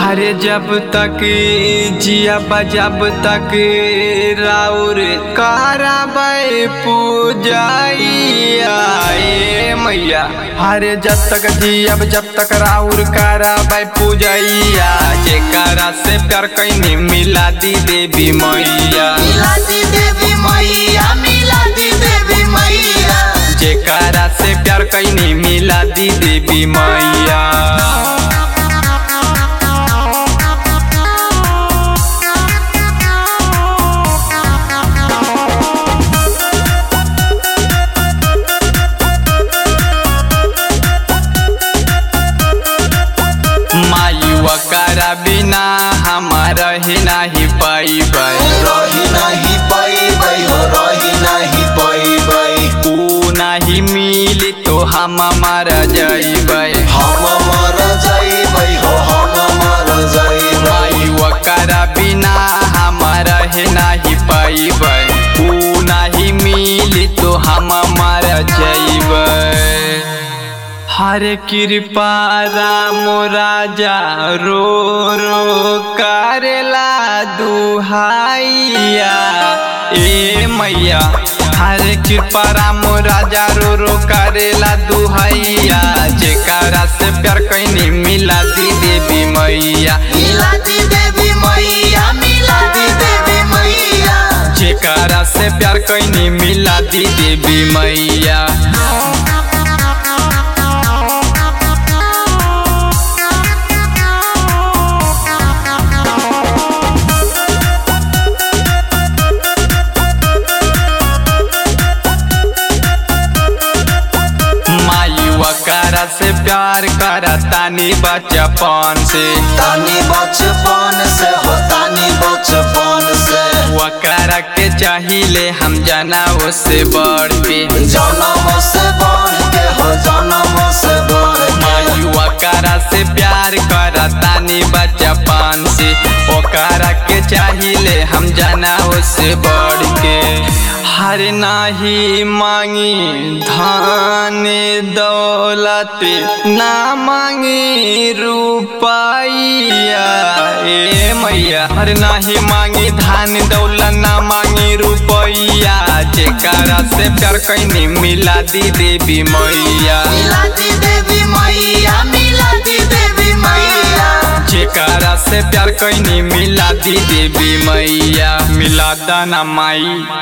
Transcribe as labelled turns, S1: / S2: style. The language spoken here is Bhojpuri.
S1: हरे जब तक जिया जब तक राउर कराबै पूजाइया ए मैया हरे जब तक जियब जब तक राउर कराबै पूजैया जेकरा से प्यार कैनी मिला दी देवी मैया
S2: मिलाती देवी मैया मिलाती देवी मैया
S1: जेकरा से प्यार कैनी मिला दी देवी मैया मायुआ करा बिना हमारा ही नहीं पैबै
S2: रही नहीं पैबै हो रही नहीं पैबै
S1: ऊ नहीं मिली तो हम मर जैबै
S2: हम मर जइबै हो हम मर जइबै
S1: मायुआ करा बिना हमारा ही नहीं पैबै ऊ नहीं मिली तो हम मर जैबै हर कृपा राम राजा रो रो करेला दुहाइया ए मैया हर कृपा राम राजा रो रो करेला दुहाइया जेकरा से प्यार कैनी मिला दी देवी मैया
S2: मिलाती देवी मैया मिलाती देवी मैया
S1: जेकरा से प्यार कैनी मिला दी देवी मैया मायुआ करा से प्यार करा तानी बचपन से
S2: तानी बचपन से हो तानी बचपन से
S1: वकरा के चाहिए हम जाना उससे बढ़ के
S2: जन्म से बढ़ के हो जन्म से बढ़ के
S1: मायुआ करा से प्यार करा तानी बचपन से ओकरा के चाहिए हम जाना उससे बढ़ के हर नाही मांगी धन दौलत ना मांगी रुपैया ए मैया हर नाही मांगी धन दौलत ना मांगी रुपैया जेकरा से प्यार कैनी मिला दी देवी मैया
S2: मिलाती देवी मैया मिलाती देवी मैया
S1: जेकरा से प्यार कैनी मिला दी देवी मैया मिला दाना माई